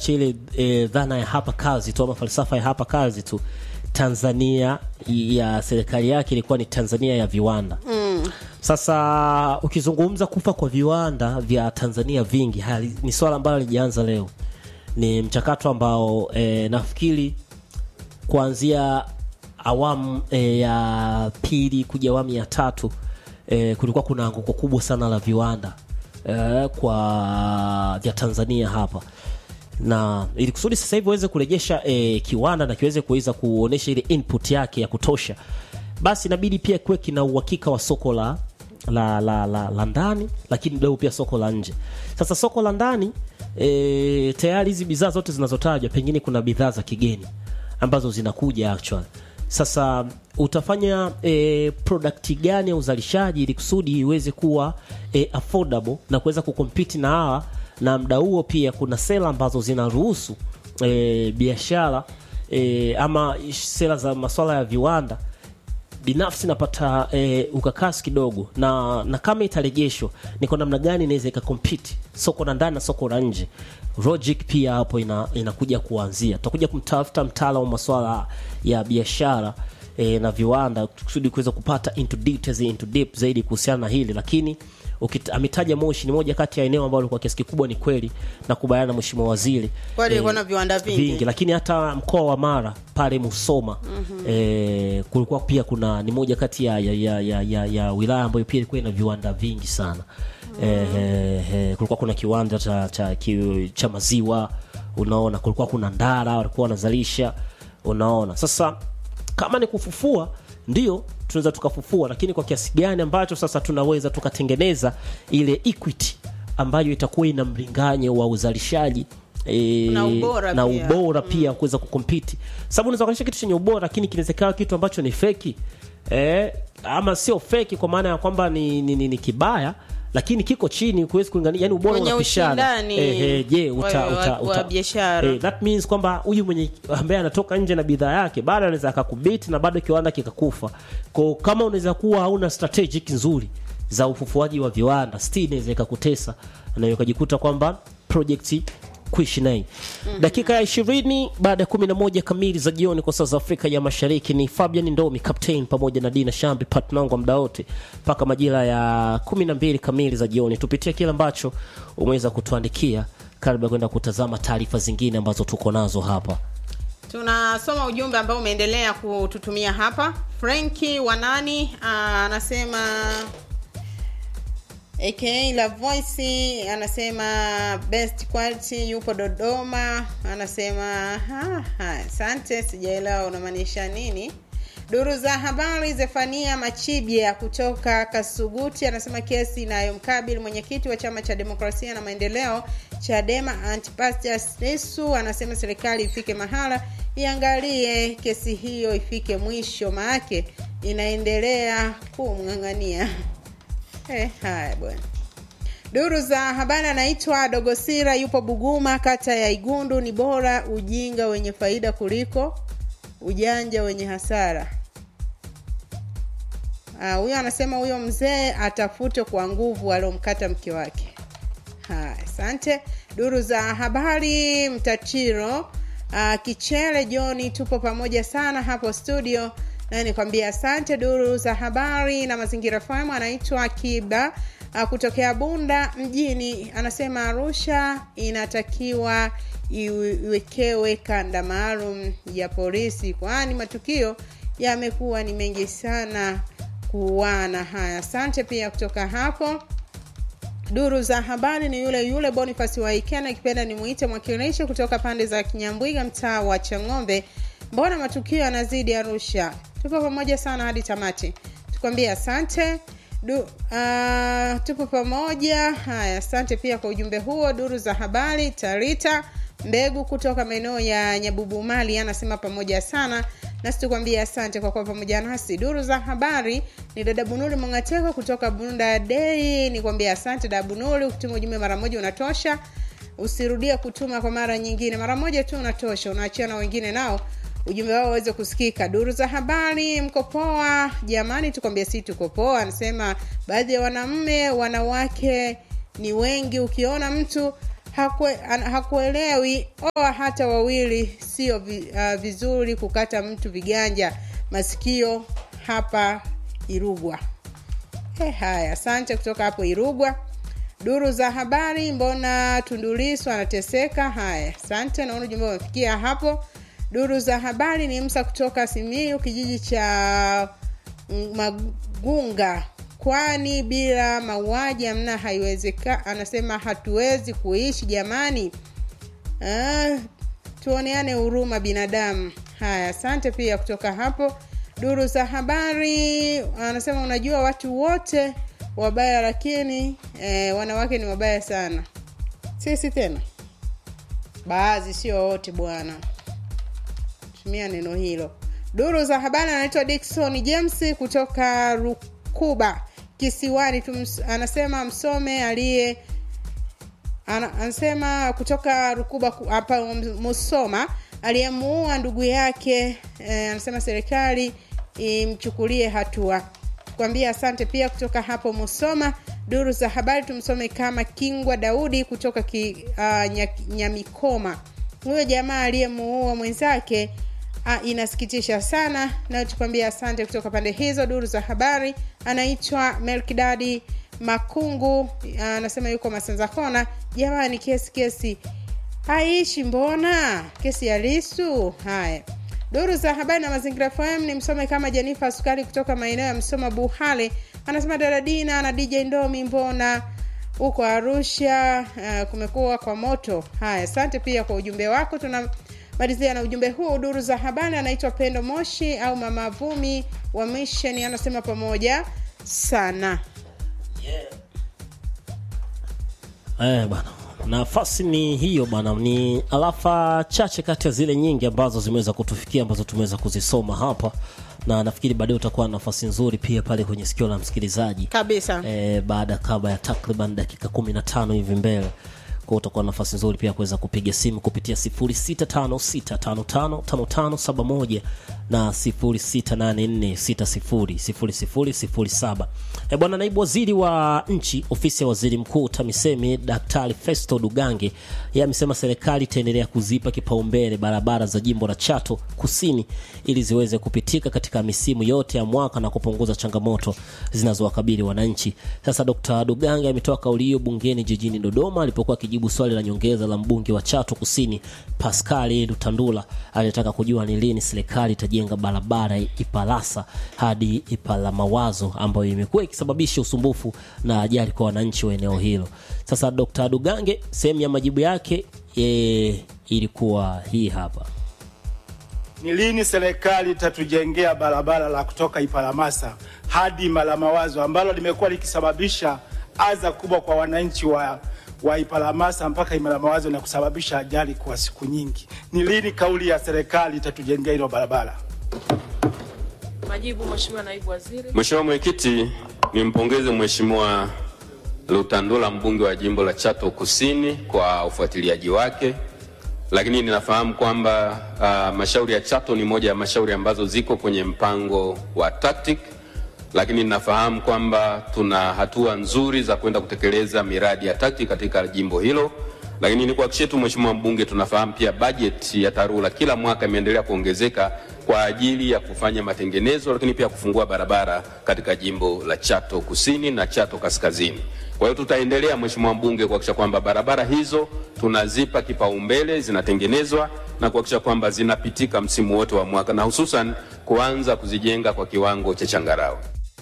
ile e, dhana ya hapa kazi tu ama falsafa ya hapa kazi tu Tanzania ya serikali yake ilikuwa ni Tanzania ya viwanda mm. Sasa ukizungumza kufa kwa viwanda vya Tanzania vingi hali, ni swala ambalo lijaanza leo, ni mchakato ambao e, nafikiri kuanzia awamu e, ya pili kuja awamu ya tatu e, kulikuwa kuna anguko kubwa sana la viwanda e, kwa vya Tanzania hapa na ili kusudi sasa hivi waweze kurejesha e, kiwanda na kiweze kuweza kuonesha ile input yake ya kutosha, basi inabidi pia kuwe kina uhakika wa soko la la, la, la, la ndani, lakini leo pia soko la nje. Sasa soko la ndani e, tayari hizi bidhaa zote zinazotajwa, pengine kuna bidhaa za kigeni ambazo zinakuja actually. Sasa utafanya e, product gani ya uzalishaji ili kusudi iweze kuwa e, affordable na kuweza kukompiti na hawa na mda huo pia kuna sera ambazo zinaruhusu e, biashara e, ama sera za masuala ya viwanda binafsi napata e, ukakasi kidogo na, na kama itarejeshwa ni kwa namna gani inaweza ikakompiti soko la ndani na soko la nje logic pia hapo ina, inakuja kuanzia tutakuja kumtafuta mtaalamu wa masuala ya biashara e, na viwanda kusudi kuweza kupata into details, into deep zaidi kuhusiana na hili lakini ukita, ametaja Moshi ni moja kati ya eneo ambalo kwa kiasi kikubwa ni kweli na kubaliana na mheshimiwa waziri Kweli ilikuwa na viwanda vingi. vingi, lakini hata mkoa wa Mara pale Musoma mm-hmm. e, kulikuwa pia kuna ni moja kati ya, ya, ya, ya, ya, ya wilaya ambayo pia ilikuwa ina viwanda vingi sana mm. e, e, e, kulikuwa kuna kiwanda cha, cha, ki, cha maziwa unaona, kulikuwa kuna Ndara walikuwa wanazalisha unaona. Sasa kama ni kufufua ndio tunaweza tukafufua, lakini kwa kiasi gani ambacho sasa tunaweza tukatengeneza ile equity ambayo itakuwa ina mlinganyo wa uzalishaji e, Na ubora na pia. ubora pia kuweza kukompiti, sababu unaweza kuonyesha kitu chenye ubora lakini kinaweza kawa kitu ambacho ni feki eh, ama sio feki kwa maana ya kwamba ni, ni, ni, ni kibaya lakini kiko chini kuwezi kulingania, yani ubora Kwenye unapishana. ushindani Eh, eh, je uta, wa- uta, wa- uta, wa biashara. eh, that means kwamba huyu mwenye ambaye anatoka nje na bidhaa yake bado anaweza akakubiti na bado kiwanda kikakufa. Kwa kama unaweza kuwa hauna strategic nzuri za ufufuaji wa viwanda, still inaweza ikakutesa na ukajikuta kwamba project kuishi naye. Dakika ya ishirini baada ya kumi na moja kamili za jioni kwa saa za Afrika ya Mashariki ni Fabian Ndomi captain pamoja na Dina Shambi partner wangu wa muda wote mpaka majira ya kumi na mbili kamili za jioni. Tupitie kile ambacho umeweza kutuandikia kabla ya kwenda kutazama taarifa zingine ambazo tuko nazo hapa. tunasoma ujumbe ambao umeendelea kututumia hapa frenki wanani ah, anasema aka la voice anasema best quality yupo dodoma anasema "Ha, ha, asante sijaelewa unamaanisha nini duru za habari zefania machibia kutoka kasuguti anasema kesi inayomkabili mwenyekiti wa chama cha demokrasia na maendeleo chadema antipastus lisu anasema serikali ifike mahala iangalie kesi hiyo ifike mwisho maake inaendelea kumng'ang'ania Eh, haya bwana. Duru za habari anaitwa Dogosira, yupo Buguma, kata ya Igundu. Ni bora ujinga wenye faida kuliko ujanja wenye hasara. Ah, Huyo anasema huyo mzee atafutwe kwa nguvu aliomkata mke wake. Haya, asante. Duru za habari Mtatiro uh, Kichele Joni, tupo pamoja sana hapo studio na nikwambia asante. Duru za habari na mazingira FM anaitwa Kiba uh, kutokea Bunda mjini, anasema Arusha inatakiwa iwe- iwekewe kanda maalum ya polisi, kwani matukio yamekuwa ni mengi sana kuuana. Haya, asante pia kutoka hapo duru za habari ni yule yule Boniface Waikena, ikipenda nimuite mwakilishi kutoka pande za Kinyambwiga, mtaa wa Chang'ombe. Mbona matukio yanazidi Arusha? Tupo pamoja sana hadi tamati, tukwambie asante. Du, uh, tupo pamoja. Haya, asante pia kwa ujumbe huo. Duru za habari Tarita Mbegu kutoka maeneo ya Nyabubumali anasema pamoja sana nasi tukwambie asante kwa kuwa pamoja nasi. Duru za habari ni dada Bunuli Mongateko kutoka Bunda Dei, nikwambie asante dada Bunuli. Ukituma ujumbe mara moja unatosha, usirudie kutuma kwa mara nyingine, mara moja tu unatosha, unaachia na wengine nao ujumbe wao waweze kusikika. Duru za habari, mko poa jamani? Tukwambie si tuko poa. Anasema baadhi ya wanaume wanawake ni wengi, ukiona mtu hakue, an, hakuelewi oa hata wawili sio vi, uh, vizuri kukata mtu viganja masikio hapa irugwa He, haya asante kutoka hapo irugwa duru za habari mbona tundulisu anateseka haya asante naona ujumbe umefikia hapo duru za habari ni msa kutoka simiu kijiji cha mm, magunga kwani bila mauaji amna haiwezeka anasema hatuwezi kuishi jamani ah, tuoneane huruma binadamu haya asante pia kutoka hapo duru za habari anasema unajua watu wote wabaya lakini eh, wanawake ni wabaya sana sisi tena baadhi sio wote bwana tumia neno hilo duru za habari anaitwa dikson james kutoka rukuba kisiwani Tums, anasema msome aliye ana, anasema kutoka rukuba ku- hapa musoma aliyemuua ndugu yake eh, anasema serikali imchukulie hatua kuambia asante pia kutoka hapo musoma duru za habari tumsome kama kingwa daudi kutoka ki, uh, nya, nyamikoma huyo jamaa aliyemuua mwenzake uh, inasikitisha sana na tukwambia asante kutoka pande hizo duru za habari anaitwa melkidadi makungu anasema yuko masanza kona jamani kesi kesi haishi mbona kesi ya lisu haya duru za habari na mazingira fm ni msome kama jenifa sukari kutoka maeneo ya msoma buhale anasema daradina na dj ndomi mbona huko arusha uh, kumekuwa kwa moto haya asante pia kwa ujumbe wako tunamalizia na ujumbe huu duru za habari anaitwa pendo moshi au mama vumi wa mission anasema pamoja sana Eh, bwana nafasi ni hiyo bwana ni alafa chache kati ya zile nyingi ambazo zimeweza kutufikia ambazo tumeweza kuzisoma hapa na nafikiri baadaye utakuwa na nafasi nzuri pia pale kwenye sikio la msikilizaji kabisa e, baada kabla ya takriban dakika 15 hivi mbele kwa utakuwa na nafasi nzuri pia kuweza kupiga simu kupitia 0656555571 na 0684600007 e bwana naibu waziri wa nchi ofisi ya waziri mkuu tamisemi daktari festo dugange yeye amesema serikali itaendelea kuzipa kipaumbele barabara za jimbo la chato kusini ili ziweze kupitika katika misimu yote ya mwaka na kupunguza changamoto zinazowakabili wananchi sasa dr dugange ametoa kauli hiyo bungeni jijini dodoma alipokuwa akijibu swali la nyongeza la mbunge wa chato kusini paskali lutandula aliyetaka kujua ni lini serikali itajenga barabara ipalasa hadi ipala mawazo ambayo imekuwa ikisababisha usumbufu na ajali kwa wananchi wa eneo hilo sasa dr dugange sehemu ya majibu yake e, ilikuwa hii hapa Ni lini serikali itatujengea barabara la kutoka Iparamasa hadi Malamawazo ambalo limekuwa likisababisha adha kubwa kwa wananchi wa, wa Iparamasa mpaka Imalamawazo na kusababisha ajali kwa siku nyingi. Ni lini kauli ya serikali itatujengea hilo barabara? Majibu, Mheshimiwa Naibu Waziri. Mheshimiwa Mwenyekiti, nimpongeze Mheshimiwa Lutandula mbunge wa jimbo la Chato Kusini kwa ufuatiliaji wake, lakini ninafahamu kwamba uh, mashauri ya Chato ni moja ya mashauri ambazo ziko kwenye mpango wa TACTIC, lakini ninafahamu kwamba tuna hatua nzuri za kwenda kutekeleza miradi ya TACTIC katika jimbo hilo lakini ni kuhakikishia tu Mheshimiwa mbunge, tunafahamu pia bajeti ya TARURA kila mwaka imeendelea kuongezeka kwa ajili ya kufanya matengenezo, lakini pia kufungua barabara katika jimbo la Chato Kusini na Chato Kaskazini. Kwa hiyo tutaendelea Mheshimiwa mbunge kuhakikisha kwamba barabara hizo tunazipa kipaumbele, zinatengenezwa na kuhakikisha kwamba zinapitika msimu wote wa mwaka na hususan kuanza kuzijenga kwa kiwango cha changarawe.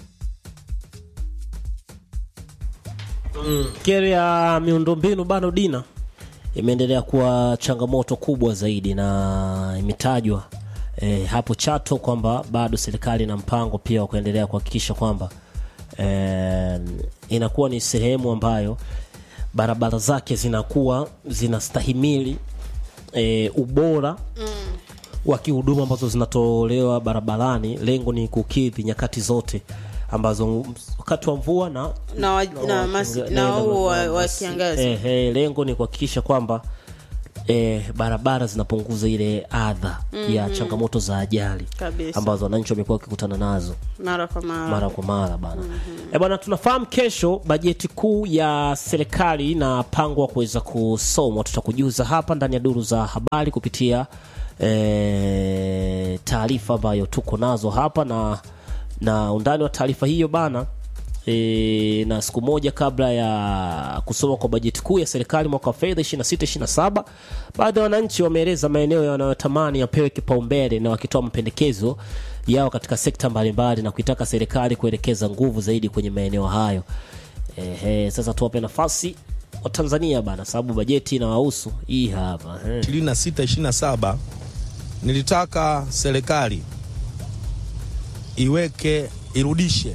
kero ya miundombinu bado dina imeendelea kuwa changamoto kubwa zaidi na imetajwa e, hapo chato kwamba bado serikali ina mpango pia wa kuendelea kuhakikisha kwamba e, inakuwa ni sehemu ambayo barabara zake zinakuwa zinastahimili e, ubora mm wa kihuduma ambazo zinatolewa barabarani lengo ni kukidhi nyakati zote ambazo wakati wa mvua na na, wa, na, mas, na, na- huu wa, na- wa mas- kiangazi eh, eh, lengo ni kuhakikisha kwamba e, barabara zinapunguza ile adha ya changamoto za ajali Kabisa. ambazo wananchi wamekuwa wakikutana nazo mara kwa mara mara kwa mara bana e bwana tunafahamu kesho bajeti kuu ya serikali inapangwa kuweza kusomwa tutakujuza hapa ndani ya duru za habari kupitia e, taarifa ambayo tuko nazo hapa na na undani wa taarifa hiyo bana e, na siku moja kabla ya kusoma kwa bajeti kuu ya serikali mwaka wa fedha 26 27 baadhi ya wananchi wameeleza maeneo yanayotamani yapewe kipaumbele na wakitoa mapendekezo yao katika sekta mbalimbali na kuitaka serikali kuelekeza nguvu zaidi kwenye maeneo hayo Ehe, sasa tuwape nafasi wa Tanzania bana sababu bajeti inawahusu hii hapa ehe. 26 27 nilitaka serikali iweke irudishe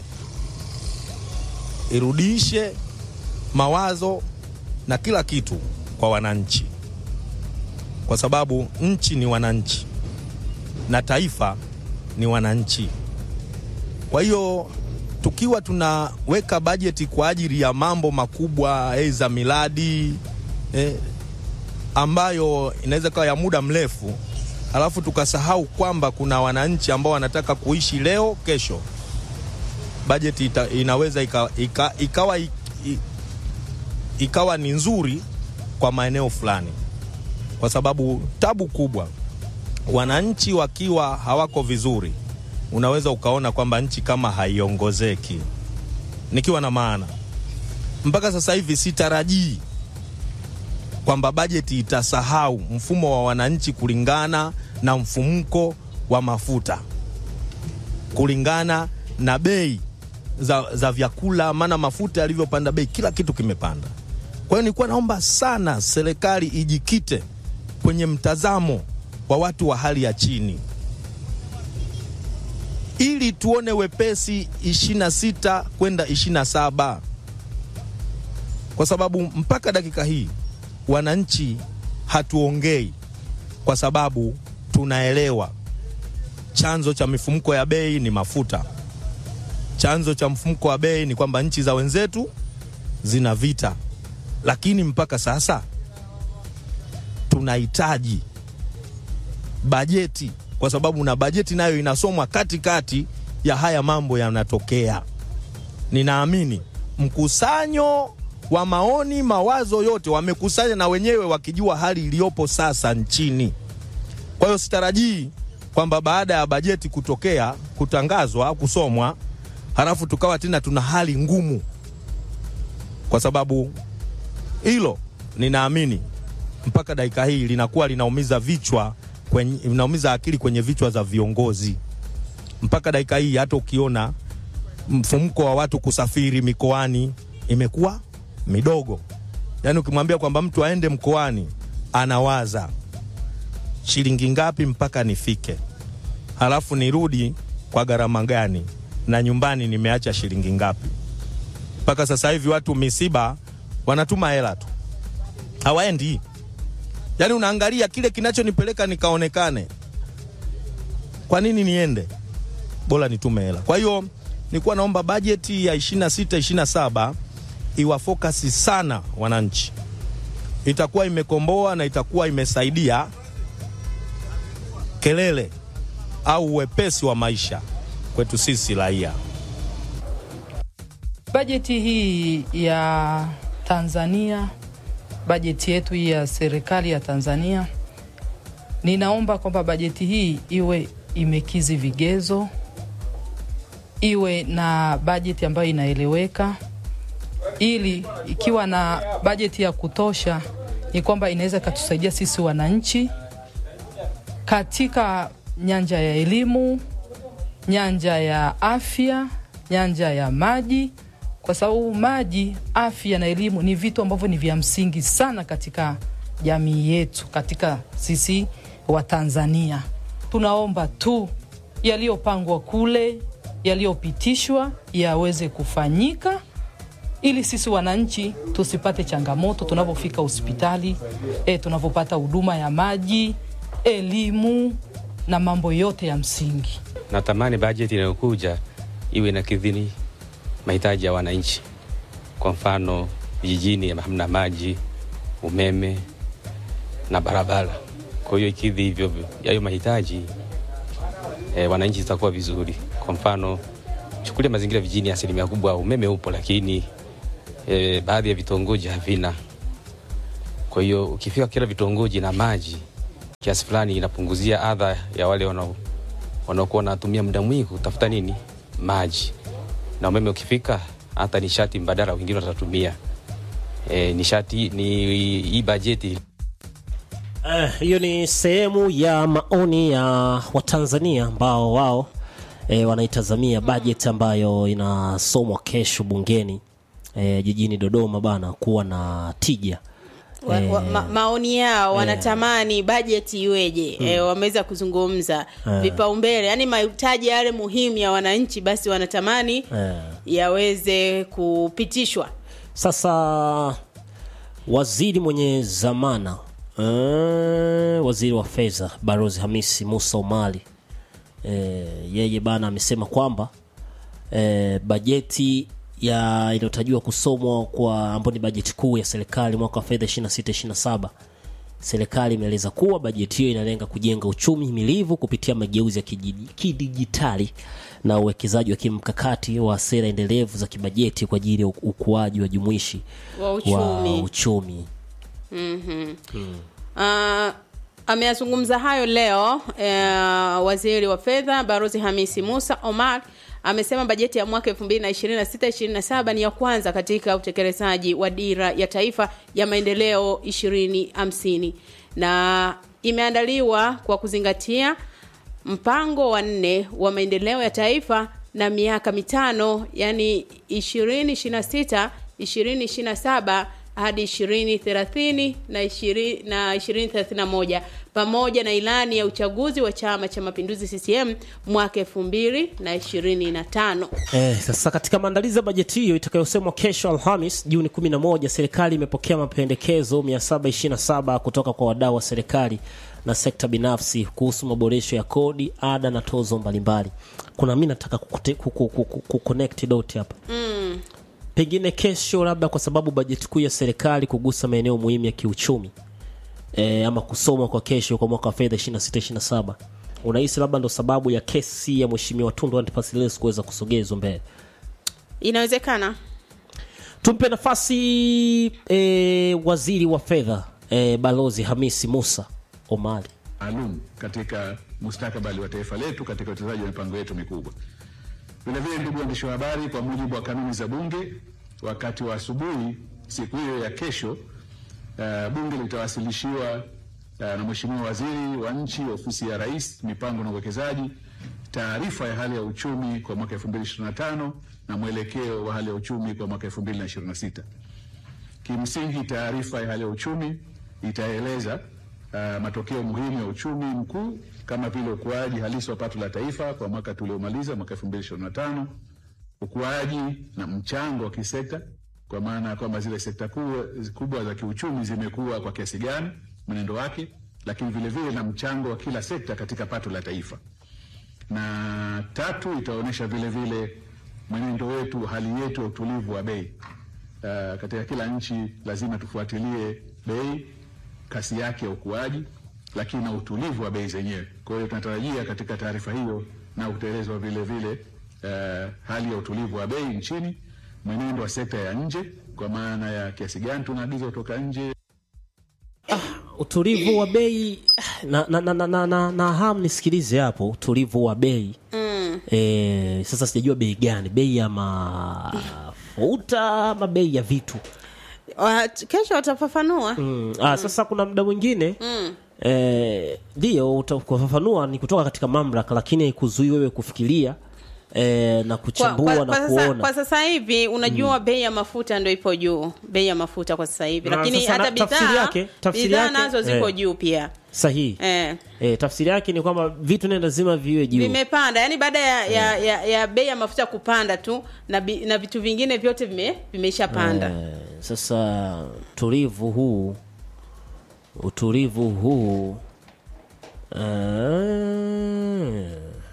irudishe mawazo na kila kitu kwa wananchi, kwa sababu nchi ni wananchi na taifa ni wananchi. Kwa hiyo tukiwa tunaweka bajeti kwa ajili ya mambo makubwa eh, za miradi eh, ambayo inaweza kawa ya muda mrefu, alafu tukasahau kwamba kuna wananchi ambao wanataka kuishi leo kesho, bajeti ita, inaweza ika, ika, ikawa, i- i- ikawa ni nzuri kwa maeneo fulani, kwa sababu tabu kubwa, wananchi wakiwa hawako vizuri, unaweza ukaona kwamba nchi kama haiongozeki. Nikiwa na maana, mpaka sasa hivi sitarajii kwamba bajeti itasahau mfumo wa wananchi kulingana na mfumuko wa mafuta, kulingana na bei za, za vyakula, maana mafuta yalivyopanda bei, kila kitu kimepanda. Kwa hiyo nilikuwa naomba sana serikali ijikite kwenye mtazamo wa watu wa hali ya chini ili tuone wepesi 26 kwenda 27 kwa sababu mpaka dakika hii wananchi hatuongei, kwa sababu tunaelewa chanzo cha mifumuko ya bei ni mafuta. Chanzo cha mfumuko wa bei ni kwamba nchi za wenzetu zina vita, lakini mpaka sasa tunahitaji bajeti, kwa sababu na bajeti nayo inasomwa katikati ya haya mambo yanatokea. Ninaamini mkusanyo wa maoni, mawazo yote wamekusanya na wenyewe wakijua hali iliyopo sasa nchini. Kwa hiyo sitarajii kwamba baada ya bajeti kutokea, kutangazwa, kusomwa, halafu tukawa tena tuna hali ngumu, kwa sababu hilo ninaamini mpaka dakika hii linakuwa linaumiza vichwa kwenye, linaumiza akili kwenye vichwa za viongozi. Mpaka dakika hii hata ukiona mfumuko wa watu kusafiri mikoani imekuwa midogo. Yaani ukimwambia kwamba mtu aende mkoani anawaza shilingi ngapi mpaka nifike, halafu nirudi kwa gharama gani, na nyumbani nimeacha shilingi ngapi. Mpaka sasa hivi watu misiba wanatuma hela tu, hawaendi. Yaani unaangalia kile kinachonipeleka nikaonekane, kwa nini niende? Bora nitume hela. Kwa hiyo nilikuwa naomba bajeti ya 26 27 iwafokasi sana wananchi, itakuwa imekomboa na itakuwa imesaidia kelele au uwepesi wa maisha kwetu sisi raia. Bajeti hii ya Tanzania, bajeti yetu hii ya serikali ya Tanzania, ninaomba kwamba bajeti hii iwe imekizi vigezo, iwe na bajeti ambayo inaeleweka, ili ikiwa na bajeti ya kutosha, ni kwamba inaweza ikatusaidia sisi wananchi katika nyanja ya elimu, nyanja ya afya, nyanja ya maji, kwa sababu maji, afya na elimu ni vitu ambavyo ni vya msingi sana katika jamii yetu, katika sisi wa Tanzania. Tunaomba tu yaliyopangwa kule, yaliyopitishwa yaweze kufanyika ili sisi wananchi tusipate changamoto tunapofika hospitali, e, tunavyopata huduma ya maji, elimu na mambo yote ya msingi. Natamani bajeti inayokuja iwe na kidhini mahitaji ya wananchi. Kwa mfano, vijijini hamna maji, umeme, na barabara. Kwa hiyo ikidhi hivyo hayo mahitaji e, wananchi zitakuwa vizuri. Kwa mfano chukulia mazingira vijijini, asilimia kubwa umeme upo, lakini e, baadhi ya vitongoji havina. Kwa hiyo ukifika kila vitongoji na maji kiasi fulani, inapunguzia adha ya wale wanao wanaokuwa wanatumia muda mwingi kutafuta nini maji, na umeme ukifika, hata nishati mbadala wengine watatumia e, nishati ni hii bajeti Eh, hiyo ni sehemu ya maoni ya Watanzania ambao wao eh, wanaitazamia bajeti ambayo inasomwa kesho bungeni eh, jijini Dodoma bana kuwa na tija. wa, wa, ma, maoni yao wanatamani bajeti iweje e, wameweza kuzungumza vipaumbele yani mahitaji yale muhimu ya wananchi basi wanatamani Eh. yaweze kupitishwa Sasa waziri mwenye zamana eh, waziri wa fedha Barozi Hamisi Musa Omari eh, yeye bana amesema kwamba eh, bajeti ya inayotarajiwa kusomwa kwa ambayo ni bajeti kuu ya serikali mwaka wa fedha 26 27 serikali imeeleza kuwa bajeti hiyo inalenga kujenga uchumi himilivu kupitia mageuzi ya kiji- kidijitali na uwekezaji wa kimkakati wa sera endelevu za kibajeti kwa ajili ya u- ukuaji wa jumuishi Wa wa uchumi. uchumi. Uh, ameyazungumza hayo leo uh, waziri wa fedha Barozi Hamisi Musa Omar amesema bajeti ya mwaka 2026-2027 ni ya kwanza katika utekelezaji wa dira ya taifa ya maendeleo 2050 na imeandaliwa kwa kuzingatia mpango wa nne wa maendeleo ya taifa na miaka mitano yani 2026 2027 hadi 2030 na 20 na 2031 pamoja na ilani ya uchaguzi wa Chama cha Mapinduzi CCM mwaka 2025. Eh, sasa katika maandalizi ya bajeti hiyo itakayosemwa kesho Alhamis Juni 11, serikali imepokea mapendekezo 727 kutoka kwa wadau wa serikali na sekta binafsi kuhusu maboresho ya kodi, ada na tozo mbalimbali. Kuna mimi nataka kukute- kuku- kuku- kuconnect dot hapa pengine kesho, labda kwa sababu bajeti kuu ya serikali kugusa maeneo muhimu ya kiuchumi e, ama kusomwa kwa kesho kwa mwaka wa fedha 26 27 unahisi labda ndo sababu ya kesi ya mheshimiwa Tundu Antipas Lissu kuweza kusogezwa mbele? Inawezekana Tumpe nafasi e, waziri wa fedha e, balozi Hamisi Musa Omari. maalum katika mustakabali wa taifa letu katika utekelezaji wa mipango yetu mikubwa. Vilevile, ndugu waandishi wa habari, kwa mujibu wa kanuni za Bunge, wakati wa asubuhi siku hiyo ya kesho, uh, Bunge litawasilishiwa uh, na Mheshimiwa Waziri wa Nchi, Ofisi ya Rais, Mipango na Uwekezaji, taarifa ya hali ya uchumi kwa mwaka 2025 na mwelekeo wa hali ya uchumi kwa mwaka 2026. Kimsingi, taarifa ya hali ya uchumi itaeleza uh, matokeo muhimu ya uchumi mkuu kama vile ukuaji halisi wa pato la taifa kwa mwaka tuliomaliza mwaka 2025, ukuaji na mchango wa kisekta, kwa maana ya kwamba zile sekta kubwa, kubwa za kiuchumi zimekuwa kwa kiasi gani, mwenendo wake, lakini vile vile na mchango wa kila sekta katika pato la taifa na tatu itaonyesha vile vile mwenendo wetu, hali yetu ya utulivu wa bei. Uh, katika kila nchi lazima tufuatilie bei, kasi yake ya ukuaji, lakini na utulivu wa bei zenyewe. Kwa hiyo tunatarajia katika taarifa hiyo na utaelezwa vile vile uh, hali ya utulivu wa bei nchini, mwenendo wa sekta ya nje, kwa maana ya kiasi gani tunaagiza kutoka nje Utulivu wa bei na, na, na, na, na, na, na ham nisikilize hapo, utulivu wa bei mm. E, sasa sijajua bei gani, bei ya mafuta ama bei ya vitu Wa- kesho watafafanua mm. Ah, sasa kuna muda mwingine eh, ndio utakufafanua ni kutoka katika mamlaka, lakini haikuzuii wewe kufikiria eh, na kwa, kuchambua kwa, na kwa, sasa, kuona kwa sasa hivi unajua bei ya mafuta ndo ipo juu bei ya mafuta kwa sasa hivi Na lakini sasa hata na- tafsiri bidhaa yake- tafsiri bidhaa yake- nazo ziko eh. juu pia sahihi eh. eh, tafsiri yake ni kwamba vitu naye lazima viwe juu vimepanda yani baada ya, ya, ya, ya bei ya mafuta kupanda tu na, bi, na vitu vingine vyote vime, vimeishapanda Eh, sasa utulivu huu utulivu huu eh,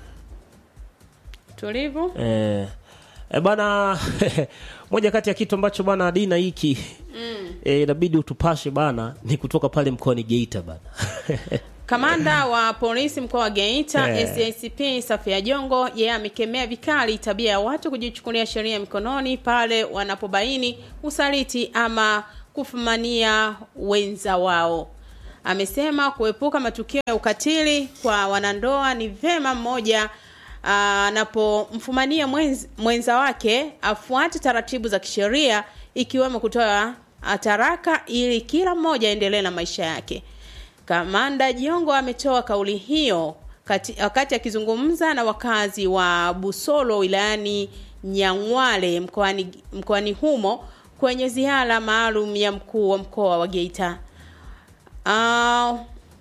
tulivu eh, eh, bana moja kati ya kitu ambacho bana dina hiki eh, inabidi utupashe bana ni kutoka pale mkoani geita bana Kamanda wa polisi mkoa wa Geita Eh. SACP Safia Jongo yeye amekemea vikali tabia ya watu kujichukulia sheria mikononi pale wanapobaini usaliti ama kufumania wenza wao. Amesema kuepuka matukio ya ukatili kwa wanandoa ni vema mmoja ah, anapomfumania mwenz, mwenza wake afuate taratibu za kisheria ikiwemo kutoa ah, taraka ili kila mmoja aendelee na maisha yake. Kamanda Jiongo ametoa kauli hiyo kati- wakati akizungumza na wakazi wa Busolo wilayani Nyang'wale mkoani mkoani humo kwenye ziara maalum ya mkuu wa mkoa wa Geita. Uh,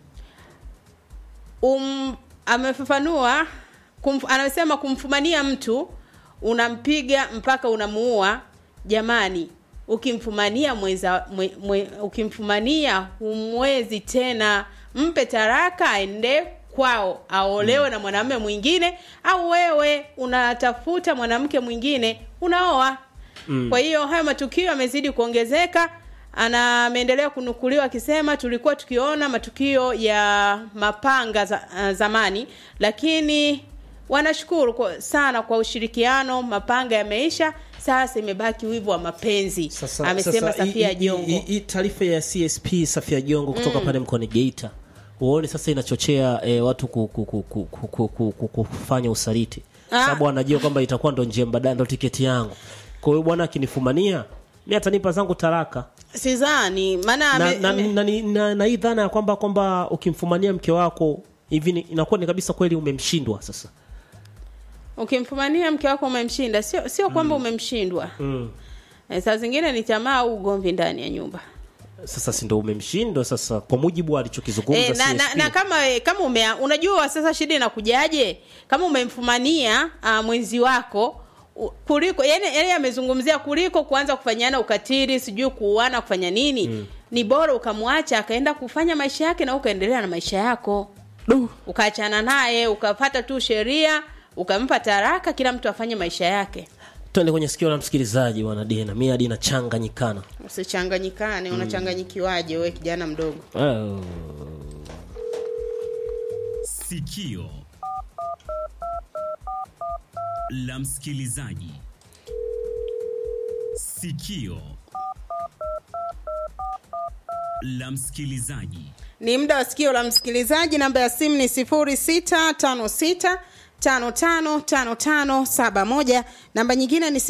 um, amefafanua kumf, anasema kumfumania mtu unampiga mpaka unamuua jamani ukimfumania mwenza mwe, mwe, ukimfumania humwezi tena mpe taraka aende kwao aolewe na mwanamume mwingine au wewe unatafuta mwanamke mwingine unaoa mm. kwa hiyo hayo matukio yamezidi kuongezeka ana ameendelea kunukuliwa akisema tulikuwa tukiona matukio ya mapanga za, uh, zamani lakini wanashukuru kwa, sana kwa ushirikiano mapanga yameisha sasa imebaki wivu wa mapenzi Sasa, amesema sasa, Safia hii- hii- Jongo hii- hii taarifa ya CSP Safia Jongo kutoka pale mkoani Geita uone sasa inachochea eh, watu ku, ku, ku, ku, ku, ku, ku, ku, kufanya usaliti Ah. sababu anajua kwamba itakuwa ndo njia mbadala ndo tiketi yangu kwa hiyo bwana akinifumania mi atanipa zangu taraka sidhani maana na, ame- na, ame- na, na, na, na hii dhana ya kwamba kwamba ukimfumania mke wako hivi ni- inakuwa ni kabisa kweli umemshindwa sasa ukimfumania mke wako umemshinda sio sio kwamba umemshindwa mm. Eh, saa zingine ni tamaa au ugomvi ndani ya nyumba sasa si ndo umemshindwa sasa kwa mujibu wa alichokizungumza E, na, na, CSP. na kama eh, kama ume, unajua sasa shida inakujaje kama umemfumania uh, mwenzi wako u- kuliko yani, yani amezungumzia kuliko kuanza kufanyana ukatili sijui kuuana kufanya nini mm. ni bora ukamwacha akaenda kufanya maisha yake na ukaendelea na maisha yako Du. ukaachana naye ukapata tu sheria ukampa taraka kila mtu afanye maisha yake twende kwenye sikio la msikilizaji bwana dina mi hadi nachanganyikana usichanganyikane unachanganyikiwaje we kijana mdogo oh. Sikio la msikilizaji. Sikio la msikilizaji. ni muda wa sikio la msikilizaji namba ya simu ni 0656 555571 namba nyingine ni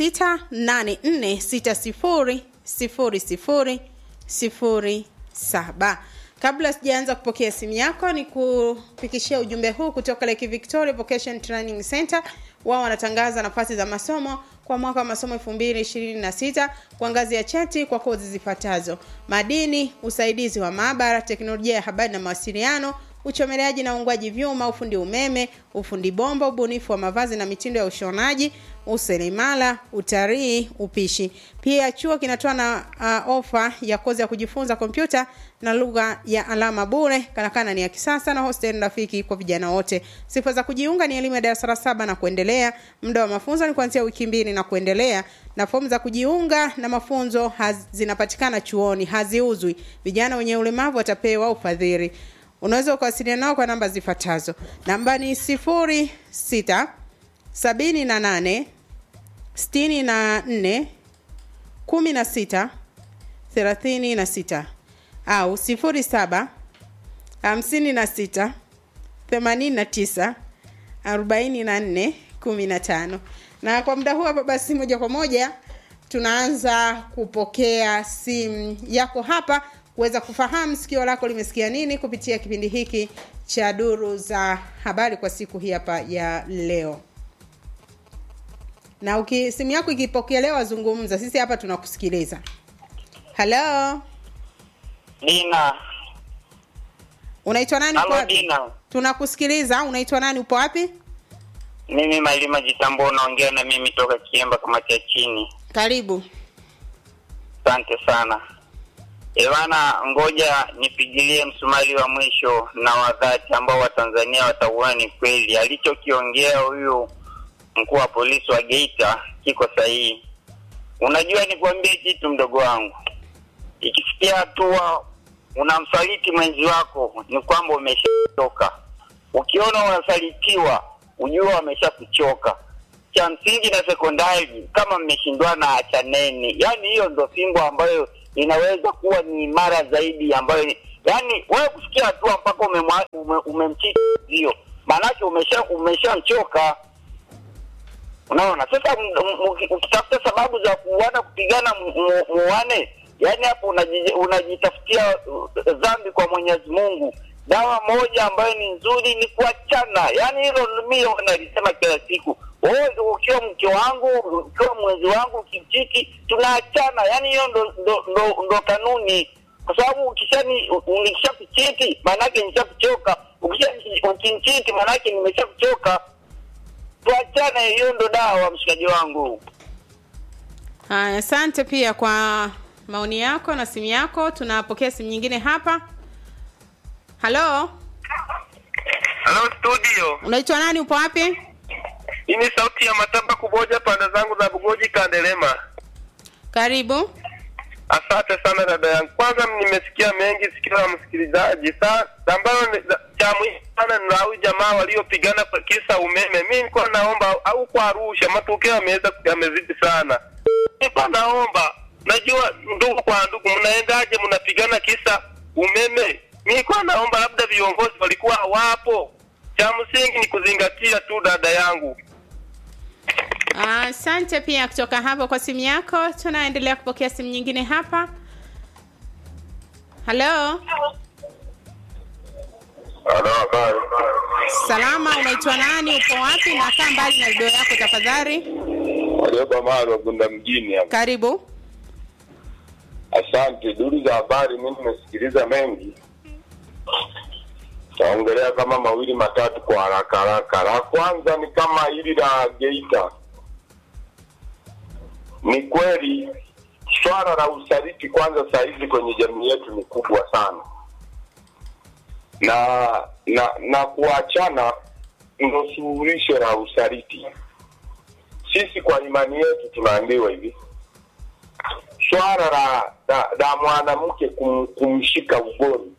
0684600007 kabla sijaanza kupokea simu yako ni kupikishia ujumbe huu kutoka Lake Victoria Vocation Training Center wao wanatangaza nafasi za masomo kwa mwaka wa masomo 2026 kwa ngazi ya cheti kwa kozi zifuatazo madini usaidizi wa maabara teknolojia ya habari na mawasiliano uchomeleaji na uungwaji vyuma ufundi umeme ufundi bomba ubunifu wa mavazi na mitindo ya ushonaji useremala utalii upishi pia chuo kinatoa na uh, ofa ya kozi ya kujifunza kompyuta na lugha ya alama bure karakana ni ya kisasa na hostel rafiki kwa vijana wote sifa za kujiunga ni elimu ya darasa la saba na kuendelea muda wa mafunzo ni kuanzia wiki mbili na kuendelea na fomu za kujiunga na mafunzo haz, zinapatikana chuoni haziuzwi vijana wenye ulemavu watapewa ufadhili unaweza ukawasiliana nao kwa namba zifuatazo namba ni sifuri sita sabini na nane sitini na nne kumi na sita thelathini na sita au sifuri saba hamsini na sita themanini na tisa arobaini na nne kumi na tano na kwa muda huu hapa basi moja kwa moja tunaanza kupokea simu yako hapa kuweza kufahamu sikio lako limesikia nini kupitia kipindi hiki cha duru za habari kwa siku hii hapa ya leo na uki, simu yako ikipokelewa zungumza sisi hapa tunakusikiliza halo Dina, unaitwa nani upo halo wapi Dina, tunakusikiliza unaitwa nani upo wapi mimi Malima Jitambo, unaongea na mimi toka Kiemba, kamati ya chini. karibu Asante sana Ewana, ngoja nipigilie msumari wa mwisho na wa dhati ambao Watanzania watauona ni kweli alichokiongea huyu mkuu wa polisi wa Geita kiko sahihi. Unajua, nikwambie kitu mdogo wangu, ikifikia hatua unamsaliti mwenzi wako, ni kwamba umeshachoka. Ukiona unasalitiwa, ujua wameshakuchoka. Cha msingi na sekondari, kama mmeshindwana, achaneni. Yaani hiyo ndo fimbo ambayo inaweza kuwa ni imara zaidi, ambayo yaani wewe kufikia hatua mpaka umemwa- ume- umemchiti hiyo, maanake umesha umeshamchoka. Unaona, sasa m- m- uki- ukitafuta sababu za kuuana kupigana, mu- mu- muane, yaani hapo unaji- unajitafutia uh, dhambi kwa Mwenyezi Mungu. Dawa moja ambayo ni nzuri ni kuachana, yaani hilo mimi nalisema kila siku. Wewe ukiwa mke wangu, ukiwa mwenzi wangu, ukimchiki, tunaachana. Yaani hiyo ndo, ndo, ndo, ndo kanuni, kwa sababu ukishani nikishakuchiti maanake nishakuchoka, ukisha ukimchiti maanake nimeshakuchoka tuachane, hiyo ndo dawa, mshikaji wangu. Haya, asante pia kwa maoni yako na simu yako. Tunapokea simu nyingine hapa. Halo, Halo studio, unaitwa nani? Upo wapi? hii ni sauti ya Matamba Kuboja, pande zangu za Bugoji Kandelema. Karibu. Asante sana dada yangu. Kwanza nimesikia mengi sikio la msikilizaji. Sa ambalo ni- cha muhimu sana ni la huyu jamaa waliopigana kwa kisa umeme. Mimi nilikuwa naomba au kwa Arusha matokeo yameweza yamezidi sana. Nilikuwa naomba, najua ndugu kwa ndugu, mnaendaje mnapigana kisa umeme? Mimi nilikuwa naomba labda viongozi walikuwa hawapo. Cha msingi ni kuzingatia tu dada yangu. Asante pia kutoka hapo kwa simu yako. Tunaendelea kupokea simu nyingine hapa. Halo, Halo, habari. salama, unaitwa nani? Upo wapi? Na kaa mbali na redio yako tafadhali. Walioba mali wagunda mjini hapa. Karibu. Asante. Duru za habari, mimi nimesikiliza mengi, taongelea kama mawili matatu kwa haraka haraka. La kwanza ni kama hili la Geita. Ni kweli swala la usaliti kwanza saa hizi kwenye jamii yetu ni kubwa sana, na na na kuachana ndo suluhisho la usaliti. Sisi kwa imani yetu tunaambiwa hivi swala la, la, la mwanamke kum, kumshika ugoni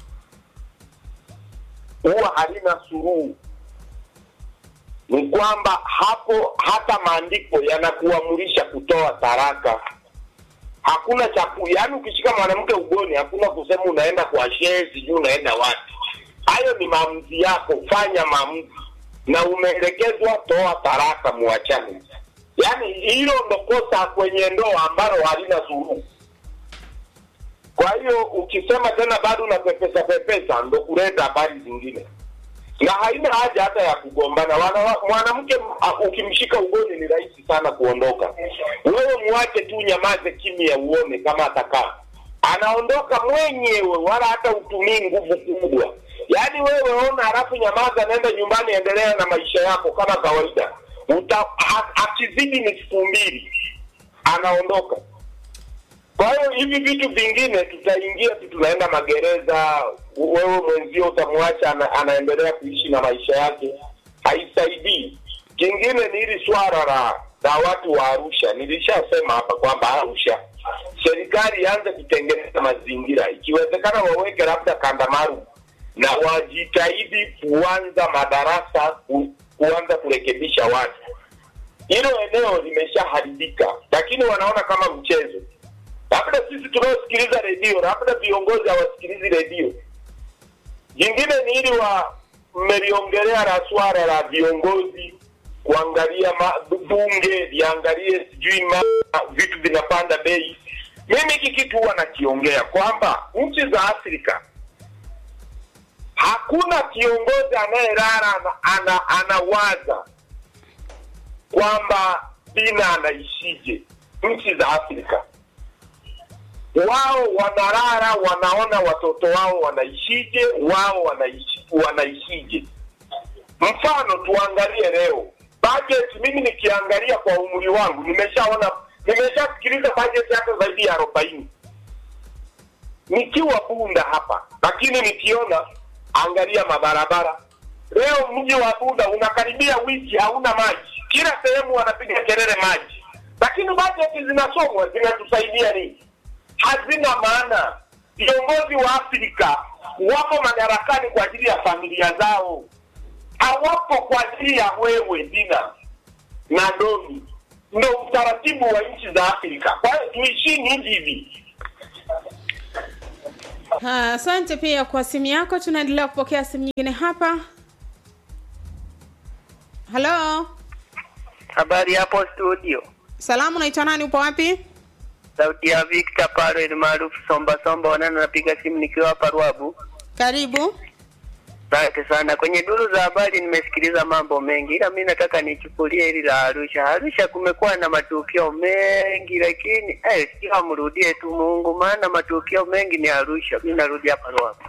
huwa halina suluhu. Ni kwamba hapo hata maandiko yanakuamurisha kutoa taraka. Hakuna cha ku- yaani, ukishika mwanamke ugoni, hakuna kusema unaenda kwa shehe, sijui unaenda wapi. Hayo ni maamuzi yako, fanya maamuzi, na umeelekezwa, toa taraka, muachane. Yaani hilo ndo kosa kwenye ndoa ambalo halina suluhu. Kwa hiyo ukisema tena bado unapepesa pepesa, ndo kuleta habari zingine, na haina haja hata ya kugombana. Wana- Mwanamke a- ukimshika ugoni ni rahisi sana kuondoka. Wewe muache tu, nyamaze kimya, uone kama atakaa. Anaondoka mwenyewe, wala hata utumii nguvu kubwa. Yaani wewe ona, halafu nyamaza, nenda nyumbani, endelea na maisha yako kama kawaida. Uta, a- akizidi ni siku mbili anaondoka. Kwa hiyo hivi vitu vingine tutaingia tu, tunaenda magereza, wewe mwenzio utamwacha ana, anaendelea kuishi na maisha yake, haisaidii. Kingine ni hili swala la la watu wa Arusha. Nilishasema hapa kwamba Arusha serikali ianze kutengeneza mazingira, ikiwezekana waweke labda kanda maalum na wajitahidi kuanza madarasa ku, kuanza kurekebisha watu. Hilo eneo limeshaharibika, lakini wanaona kama mchezo labda sisi tunaosikiliza redio, labda viongozi hawasikilizi redio. Jingine ni ili wa mmeliongelea la swala la viongozi kuangalia ma, bunge liangalie sijui ma, vitu vinapanda bei. Mimi hiki kitu huwa nakiongea kwamba nchi za Afrika hakuna kiongozi anayelala ana, ana, anawaza kwamba Bina anaishije. Nchi za Afrika wao wanalala, wanaona watoto wao wanaishije, wao wanaishi, wanaishije. Mfano tuangalie leo budget. Mimi nikiangalia kwa umri wangu, nimeshaona nimeshasikiliza budget hata zaidi ya arobaini nikiwa Bunda hapa, lakini nikiona, angalia mabarabara leo, mji wa Bunda unakaribia wiki hauna maji, kila sehemu wanapiga kelele maji, lakini budget zinasomwa zinatusaidia nini? hazina maana. Viongozi wa Afrika wapo madarakani kwa ajili ya familia zao, hawapo kwa ajili ya wewe Dina na Domi. Ndo utaratibu wa nchi za Afrika. Kwa hiyo tuishini hivi hivi. Ha, Asante pia kwa simu yako. Tunaendelea kupokea simu nyingine hapa. Halo, Habari hapo studio, salamu, unaitwa nani? Upo wapi? sauti ya Victor Paro ni maarufu Somba Somba Wanana, napiga simu nikiwa hapa Ruabu. Karibu. Asante sana. Kwenye duru za habari nimesikiliza mambo mengi, ila mi nataka nichukulie hili la Arusha. Arusha kumekuwa na matukio mengi, lakini eh, sio amrudie tu Mungu, maana matukio mengi ni Arusha. Mi narudi hapa Ruabu.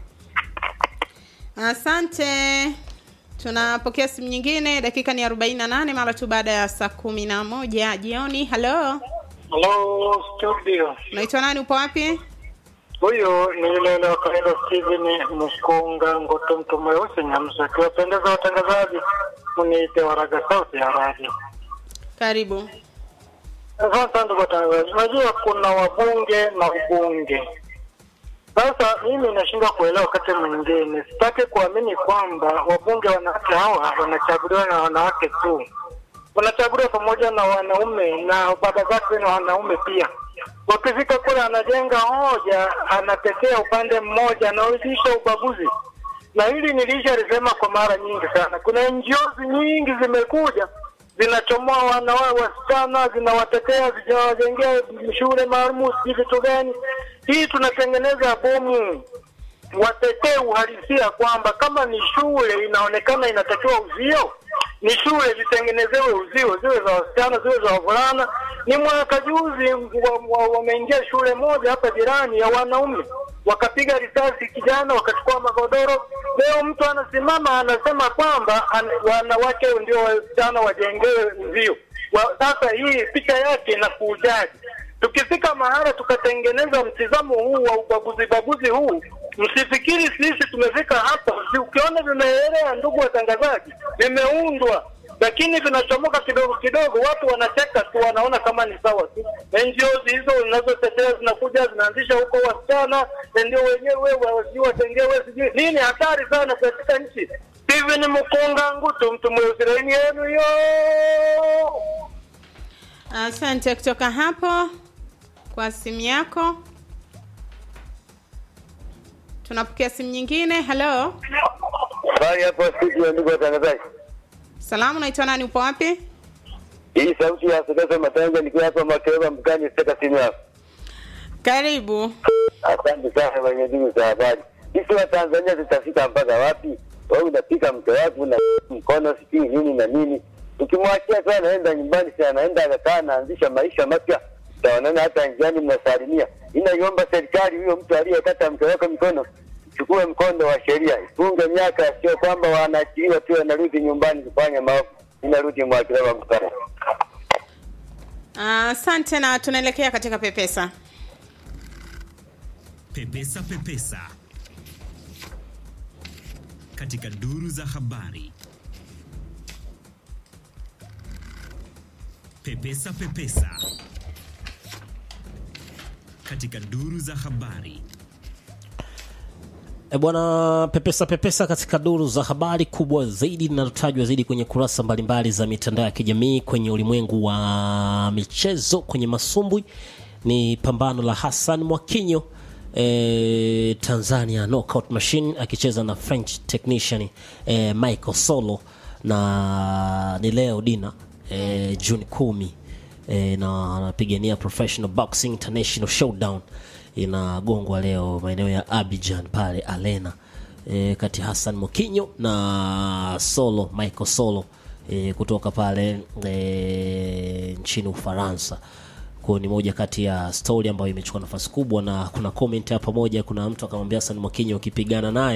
Asante. Tunapokea simu nyingine, dakika ni 48 mara tu baada ya saa kumi na moja jioni. Halo, Hello studio, unaitwa nani? Upo wapi? huyu ni yule yule wa kawaida Steven Mkunga Ngoto, mtu mweusi Nyamsa. Akiwapendeza watangazaji, muniite Waraga Sauti ya Radio. Karibu. Asante sana ndugu watangazaji. Unajua kuna wabunge na ubunge. Sasa mimi nashindwa kuelewa wakati mwingine, sitaki kuamini kwamba wabunge wanawake hawa wanachaguliwa na wanawake tu, wanachaguliwa pamoja na wanaume na baba zake na wanaume pia. Wakifika kule, anajenga hoja, anatetea upande mmoja, anauzisha ubaguzi na hili nilishalisema kwa mara nyingi sana. Kuna NGOs nyingi zimekuja zinachomoa wanawa wasichana, zinawatetea, zinawajengea shule maalum, sijui vitu gani. Hii tunatengeneza bomu. Watetee uhalisia kwamba kama ni shule inaonekana inatakiwa uzio, ni shule zitengenezewe uzio, ziwe za wasichana, ziwe za wavulana. Ni mwaka juzi wa- wa- wameingia shule moja hapa jirani ya wanaume wakapiga risasi kijana, wakachukua magodoro. Leo mtu anasimama anasema kwamba an, wanawake ndio wasichana wajengewe uzio. Wa, sasa hii picha yake inakujaji? Tukifika mahala tukatengeneza mtizamo huu wa ubaguzi baguzi huu, msifikiri sisi tumefika hapa. Si- Ukiona vimeelea, ndugu watangazaji, vimeundwa lakini vinachomoka kidogo kidogo, watu wanacheka tu, wanaona kama ni sawa tu. NGOs hizo zinazotetea zinakuja zinaanzisha huko wasichana, na ndio wenyewe wasijui watengewe sijui nini. Hatari sana katika nchi. Steven Mkunga Ngutu, mtu mweusi, laini yenu yo. Asante kutoka hapo kwa simu yako. Tunapokea simu nyingine. Halo, Habari hapo studio, ndugu watangazaji. salamu, unaitwa nani? Upo wapi? Hii sauti ya Sokeza Matanga nikiwa hapa Makereba mkani sitaka simu yako. Karibu. Asante sana kwenye ndugu za habari. Sisi wa Tanzania tutafika mpaka wapi? Wewe unapika mke wako na mkono sijui nini na nini. Ukimwachia tu anaenda nyumbani, si anaenda akakaa anaanzisha maisha mapya. Utaonana hata njiani mnasalimia. Inaiomba serikali huyo mtu aliyekata mke wako mikono chukue mkondo wa sheria, ifunge miaka, sio kwamba wanaachiliwa tu wanarudi nyumbani kufanya maovu. Inarudi Mwakilewa mkana. Asante na tunaelekea katika pepesa. Pepesa Pepesa katika duru za habari. Pepesa Pepesa katika duru za habari. E bwana, pepesa pepesa katika duru za habari kubwa zaidi linalotajwa zaidi kwenye kurasa mbalimbali za mitandao ya kijamii kwenye ulimwengu wa michezo kwenye masumbwi ni pambano la Hassan Mwakinyo e, Tanzania knockout machine akicheza na French technician e, Michael Solo na ni leo dina e, Juni kumi e, na anapigania professional boxing international showdown inagongwa leo maeneo ya Abidjan pale Arena e, kati ya Hassan Mokinyo na Solo Michael Solo e, kutoka pale e, nchini Ufaransa. Kwa ni moja kati ya story ambayo imechukua nafasi kubwa, na kuna comment hapa moja, kuna mtu akamwambia Hassan Mokinyo ukipigana naye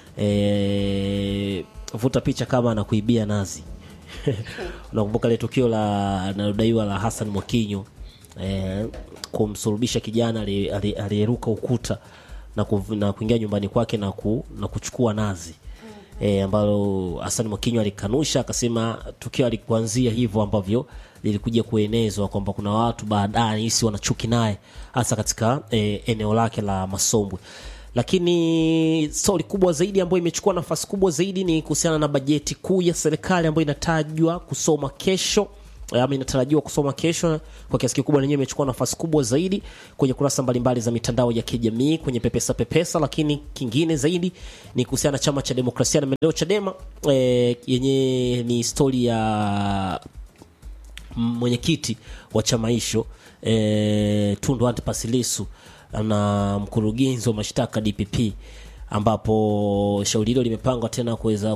e, vuta picha kama anakuibia nazi. Unakumbuka ile tukio la linalodaiwa la Hassan Mwakinyo eh, kumsulubisha kijana ali- ali- aliyeruka ukuta na, kuv, na kuingia nyumbani kwake na, ku, na kuchukua nazi e, ambalo Hassan Mwakinyo alikanusha akasema tukio alikuanzia hivyo ambavyo lilikuja kuenezwa kwamba kuna watu baadaye hisi wanachuki naye hasa katika eh, eneo lake la Masombwe lakini stori kubwa zaidi ambayo imechukua nafasi kubwa zaidi ni kuhusiana na bajeti kuu ya serikali ambayo inatajwa kusoma kesho ama inatarajiwa kusoma kesho kwa kiasi kikubwa lenyewe imechukua nafasi kubwa zaidi kwenye kurasa mbalimbali za mitandao ya kijamii kwenye pepesa pepesa lakini kingine zaidi ni kuhusiana na chama cha demokrasia na maendeleo chadema e, yenye ni stori ya mwenyekiti wa chama hicho e, tundu antipas lissu na mkurugenzi wa mashtaka dpp ambapo shauri hilo limepangwa tena kuweza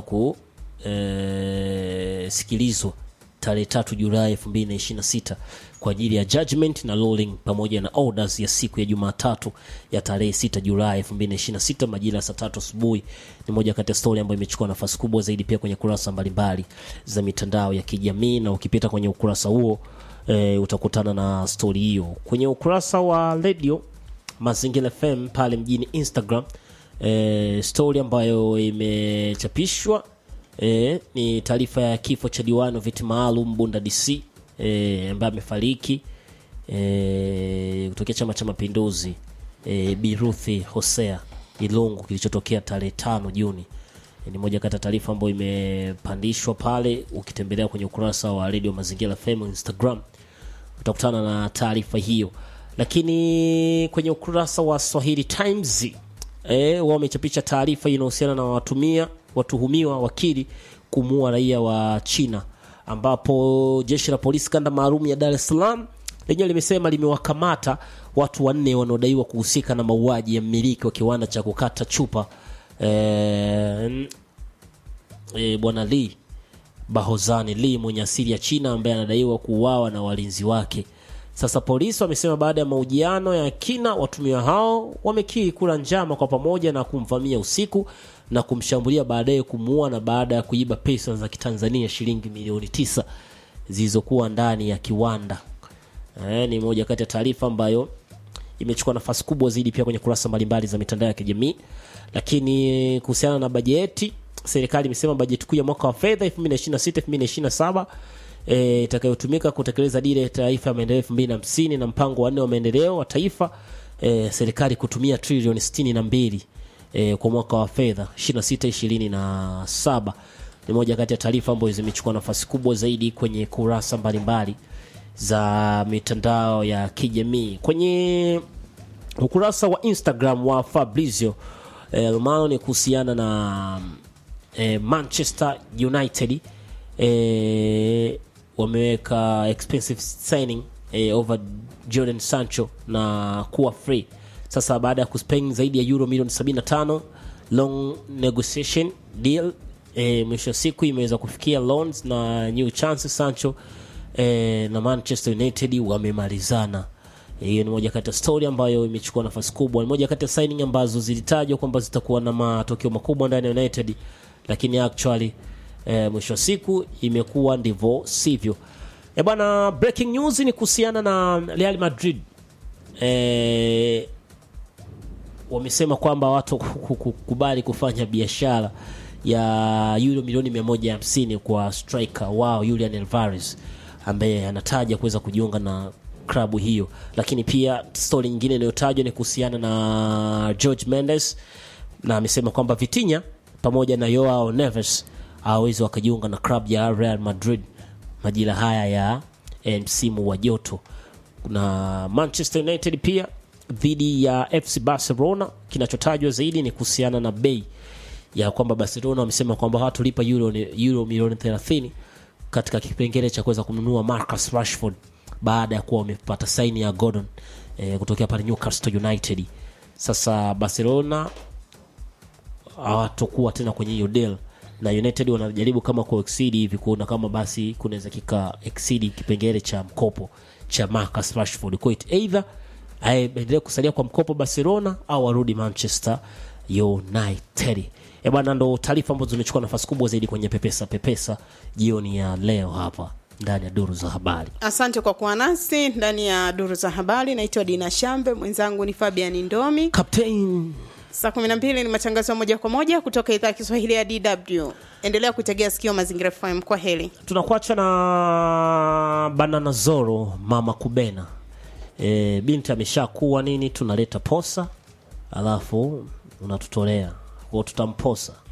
kusikilizwa tarehe tatu julai elfu mbili na ishirini na sita kwa ajili ya judgment na ruling pamoja na orders ya siku ya jumatatu ya tarehe sita julai elfu mbili na ishirini na sita majira ya saa tatu asubuhi ni moja kati ya stori ambayo imechukua nafasi kubwa zaidi pia kwenye kurasa mbalimbali za mitandao ya kijamii na ukipita kwenye ukurasa huo e, utakutana na stori hiyo kwenye ukurasa wa radio mazingira fm pale mjini instagram e, stori ambayo imechapishwa e, ni taarifa ya kifo cha diwani wa viti maalum bunda dc e, ambaye amefariki e, kutokea chama cha mapinduzi e, biruthi hosea ilungu kilichotokea tarehe tano juni e, ni moja kati ya taarifa ambayo imepandishwa pale ukitembelea kwenye ukurasa wa redio mazingira fm instagram utakutana na taarifa hiyo lakini kwenye ukurasa wa swahili times e, wao wamechapisha taarifa inahusiana na watumia watuhumiwa wakili kumuua raia wa china ambapo jeshi la polisi kanda maalum ya dar es salaam lenyewe limesema limewakamata watu wanne wanaodaiwa kuhusika na mauaji ya mmiliki wa kiwanda cha kukata chupa e, e, bwana lee bahozani lee mwenye asili ya china ambaye anadaiwa kuuawa na walinzi wake sasa polisi wamesema baada ya mahojiano ya kina watumiwa hao wamekiri kula njama kwa pamoja na kumvamia usiku na kumshambulia baadaye kumuua na baada ya kuiba pesa za kitanzania shilingi milioni tisa zilizokuwa ndani ya kiwanda e, ni moja kati ya taarifa ambayo imechukua nafasi kubwa zaidi pia kwenye kurasa mbalimbali za mitandao ya kijamii lakini kuhusiana na bajeti serikali imesema bajeti kuu ya mwaka wa fedha 2026 2027 e, itakayotumika kutekeleza dira ya taifa ya maendeleo 2050 na mpango wa nne wa maendeleo wa taifa e, serikali kutumia trilioni 62 e, kwa mwaka wa fedha 26 27 ni moja kati ya taarifa ambazo zimechukua nafasi kubwa zaidi kwenye kurasa mbalimbali za mitandao ya kijamii kwenye ukurasa wa instagram wa fabrizio e, romano ni kuhusiana na e, manchester united e, wameweka expensive signing e, over jordan sancho na kuwa free sasa baada ya kuspend zaidi ya euro milioni 75 long negotiation deal e, mwisho wa siku imeweza kufikia loans na new chances sancho e, na manchester united wamemalizana hiyo ni moja kati ya story ambayo imechukua nafasi kubwa ni moja kati ya signing ambazo zilitajwa kwamba zitakuwa na matokeo makubwa ndani ya united lakini actually e, mwisho wa siku imekuwa ndivyo sivyo e bwana breaking news ni kuhusiana na real madrid e, wamesema kwamba watu kukubali kufanya biashara ya euro milioni 150 kwa striker wao Julian Alvarez ambaye anataja kuweza kujiunga na klabu hiyo lakini pia stori nyingine inayotajwa ni kuhusiana na George Mendes na amesema kwamba Vitinha pamoja na Joao Neves hawawezi wakajiunga na klabu ya Real Madrid majira haya ya eh, msimu wa joto na Manchester United pia dhidi ya FC Barcelona. Kinachotajwa zaidi ni kuhusiana na bei ya kwamba Barcelona wamesema kwamba hawatulipa euro, euro milioni 30 katika kipengele cha kuweza kumnunua Marcus Rashford baada ya kuwa wamepata saini ya Gordon eh, kutokea pale Newcastle United. Sasa Barcelona hawatokuwa tena kwenye hiyo deal na United wanajaribu kama ku exceed hivi kuona kama basi kunaweza kika exceed kipengele cha mkopo cha Marcus Rashford. Kwa hiyo either aendelee kusalia kwa mkopo Barcelona au arudi Manchester United. E bwana, ndo taarifa ambazo zimechukua nafasi kubwa zaidi kwenye pepesa pepesa jioni ya leo hapa ndani ya duru za habari. asante kwa kuwa nasi ndani ya duru za habari naitwa dina shambe mwenzangu ni fabian ndomi Captain saa kumi na mbili ni matangazo ya moja kwa moja kutoka idhaa ya kiswahili ya dw endelea kuitegea sikio mazingira fm kwa heli tunakuacha na banana zoro mama kubena e, binti ameshakuwa nini tunaleta posa alafu unatutolea kwao tutamposa